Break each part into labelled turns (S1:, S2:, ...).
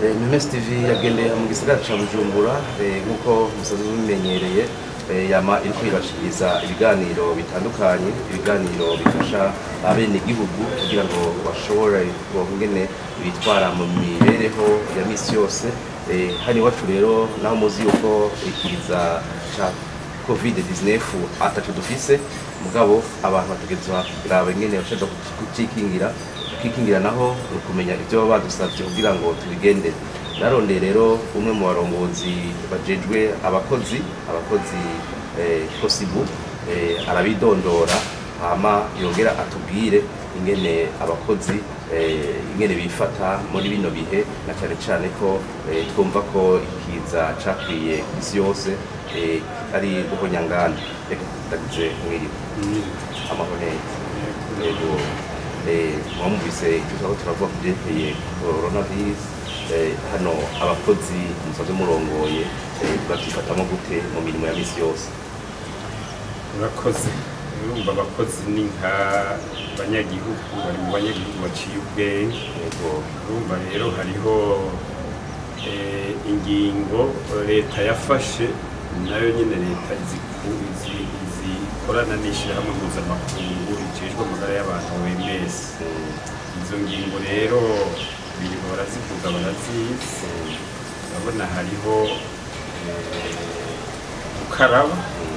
S1: Memes TV yagendeye mu gisagara ca Bujumbura eh, nk'uko musanzwe mubimenyereye eh, yama iriko irashikiriza ibiganiro bitandukanye ibiganiro bifasha abenegihugu kugira ngo bashobore kuronka ingene bitwara mu mibereho ya misi yose Eh, hano iwacu rero naho muzi yuko ikiza ca covid-19 ataco dufise mugabo abantu bategerezwa kuraba ingene bashobora kucikingira kwikingira naho ni ukumenya ibyo baba badusabye kugira ngo tubigende narondeye rero umwe mu barongozi bajejwe abakozi abakozi eh, kosibu eh, arabidondora hama yongera atubwire ingene abakozi eh, ingene bifata muri bino bihe na cyane cyane ko eh, twumva ko ikiza cakwiye ku isi yose eh, ari guhonyangana reka ndagize mwiriwe amahoro neza yego eh, mwumvise icyo turiko turavuga ku byerekeye coronavirus eh, hano abakozi musanzwe murongoye eh, bavyifatamwo gute mu mirimo ya misi yose
S2: urakoze urumva abakozi ni nka banyagihugu bari mu banyagihugu baciye ubwenge
S1: yego
S2: urumva rero hariho eh, ingingo leta yafashe nayo nyine leta iziku- izi- izikorana n'ishyirahamwe mpuzamakungu rijejwe amagara y'abantu OMS izo ngingo rero birirwa barazivuga barazizi urabona hariho eh, gukaraba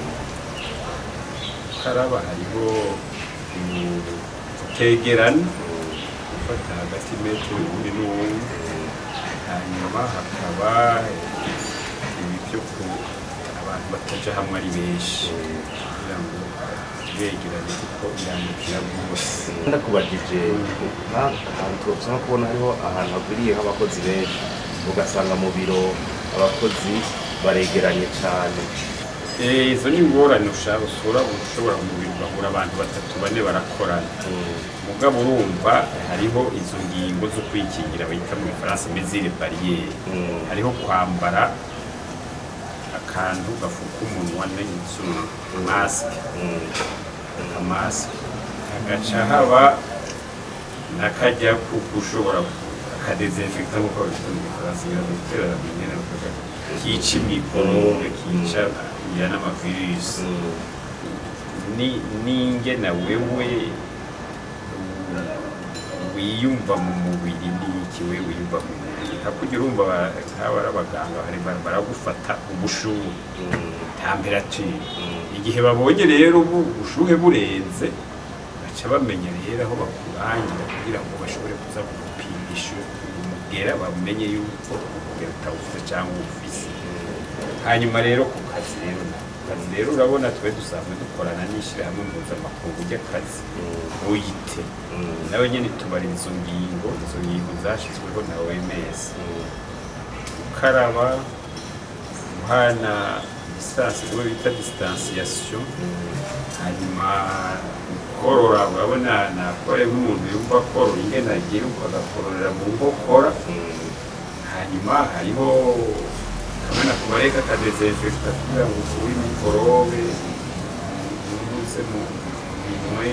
S2: gukaraba hariho mm, gutegerana gufata hagati metero ibiri n'uwundi hanyuma hakaba eh, ibi byo ku abantu bataja hamwe ari benshi kugira ngo begerane kuko irandukira rwose
S1: ndakubajije nka- ahantu turashobora kubona hariho ahantu hagwiriye nk'abakozi benshi ugasanga mu biro abakozi baregeranye cyane
S2: Eh, izo ni ingorane ushaka usura ushobora kumubiri ugahura abantu batatu bane barakorana mugabo urumva hariho izo ngingo zo kwikingira bayita mu gifaransa mesure barriere
S1: Mm.
S2: hariho kwambara akantu gafuka umunwa n'izuru masike
S1: Mm.
S2: akamasike hagaca haba n'akajya kuko ushobora akadezinfekta nk'uko babifite mu gifaransa ngira ngo gutera nyine bakaga- kica mikorobe kica ya n'amavirusi
S1: Mm.
S2: ni n'ingena wewe u- wiyumva mu mubiri n'iki we wiyumva mu mubiri hakurya urumva ba- nk'aba ari abaganga bari bara- baragufata ubushuhe
S1: Mm.
S2: temperature
S1: Mm.
S2: igihe babonye rero ubu ubushuhe burenze baca bamenya rero aho bakurangira kugira ngo bashobore kuza kugupimisha umugera bamenye yuko umugera utawufite cyangwa uwufise hanyuma rero ku kazi rero na ku kazi rero urabona twe dusanzwe dukorana n'ishyirahamwe mpuzamakungu ry'akazi
S1: Mm.
S2: uyite
S1: Mm.
S2: nawe nyine tubarira izo ngingo izo ngingo zashyizweho na OMS
S1: Mm.
S2: gukaraba guhana distance rimwe bita distanciation hanyuma korora urabona nakore nk'umuntu yumva korora ingene agira uko agakororera mu nkokora
S1: Mm.
S2: hanyuma hariho kamena kubareka akadezinfekta kugira ngo ukure mikorobe unyuze mu minwe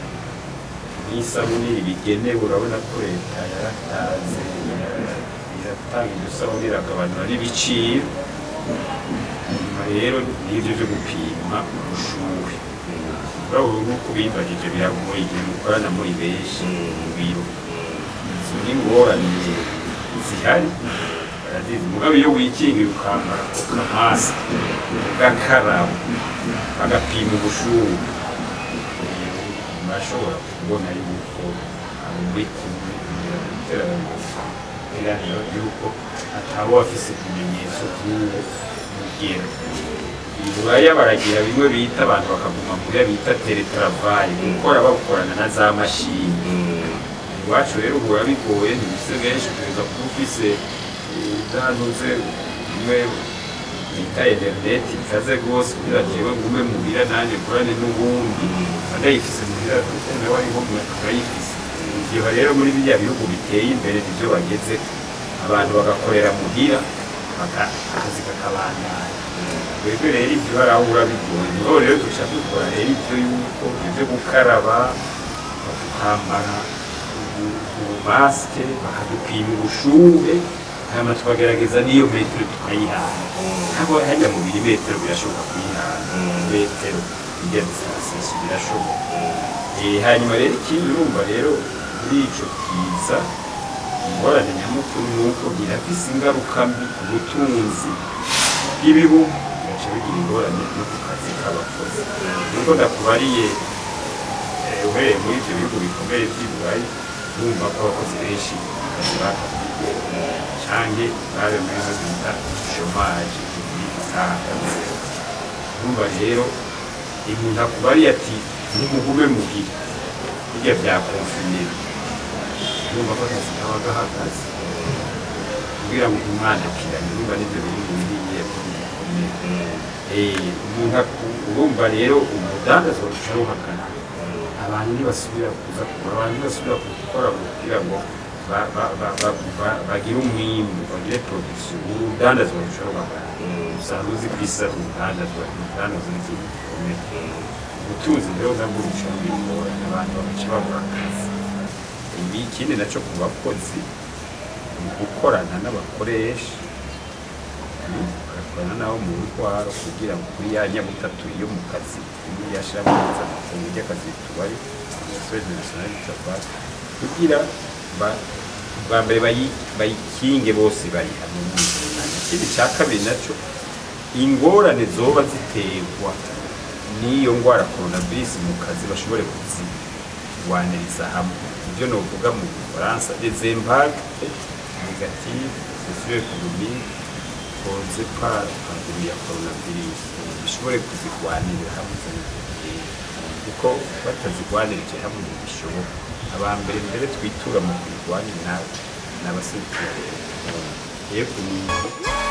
S2: n'isabuni bigenewe urabona ko leta yaratanze iratanga iryo sabuni iragabanura n'ibiciro hanyuma rero n'ibyo byo gupima ubushuhe urabona nk'uko bibajije biragoye igihe mukorana muri benshi mu biro izo ni ingorane zihari barazizi mugabo iyo wikingiye ukambara ako kamasike ugakaraba agapima ubushuhe murashobora kubona yuko abo muri kumwe kugira ngo iterane iraniro yuko ataba afise ikimenyetso by'uwo mugero iburaya baragira bimwe bita abantu bakaguma muya bita teletravayi gukora bakorana na za mashini
S1: Mm.
S2: iwacu rero uhura bigoye ntibise benshi kugeza kuba ufise zantuze bimwe bita interineti ikaze rwose kugira jewe ngume muhira nanjye nkorane n'ubundi ndayifise muhira nawe ariho turayifise ivyo rero muri biriya bihugu biteye imbere nivyo bageze abantu bagakorera muhira baka- akazi kakabandanya twebwe rero ibyo barahura bigoye niho rero duca dukora rero ibyo yuko ibyo gukaraba kwambara ubu- ubumasike bakadupima ubushuhe hanyuma tukagerageza n'iyo metero tukayihana ntabwo hajya mu milimetero birashoboka kuyihana metero ijya disansiyo birashoboka Eh, hanyuma rero ikindi urumva rero muri ico kiza ingorane nyamukuru ni uko birafise ingaruka mbi ku butunzi bw'ibihugu bigaca bigira ingorane no ku kazi k'abakozi nuko ndakubariye eh, uhereye muri ivyo bihugu bikomeye vy'i burayi urumva ko abakozi benshi akazi bakabwiye canke babe muri zo bita shomaje itahagaze urumva rero umuntu akubariye ati ntimugume muhira burya byakonfirmira urumva ko akazi kaba gahagaze kugira ngo umwandikiranye urumva n'ibyo biri mu biriye bikomeye umuntu aku- urumva rero umudandazwa ruca ruhagana abantu ntibasubira kuza kugura abantu ntibasubira gukora kugira ngo ba- ba- ba- ba- ba- bagire umwimbu bagire production urudandazwa ruca ruhagana usanga uzi ku isi ari urudandazwa urudandazwa ni ikintu gikomeye ubutunzi rero nabwo buca bwigorana abantu bagaca babura akazi ibi ikindi nacyo ku bakozi ni gukorana n'abakoresha bagakorana nabo mu ntwaro kugira ngo kuri ya nyabutatu yo mu kazi imwe yashira mu mpuzamakungu ry'akazi tubari amasosiyete nasiyonali tabari kugira ba- bwa mbere bayi- bayikinge bose bari hamwe mu nzira ikindi cya kabiri nacyo ingorane zoba ziterwa n'iyo ndwara coronavirus mu kazi bashobore kuzirwaniriza hamwe ibyo novuga mu bufaransa les impacts négatifs socio-économiques causés par la pandémie ya coronavirus bishobore kuzirwanirira hamwe izo ngorane. kuko batazirwanirije hamwe ntibishoboka aba mbere mbere twitura mu kuyirwanira ni abaserukira leta yego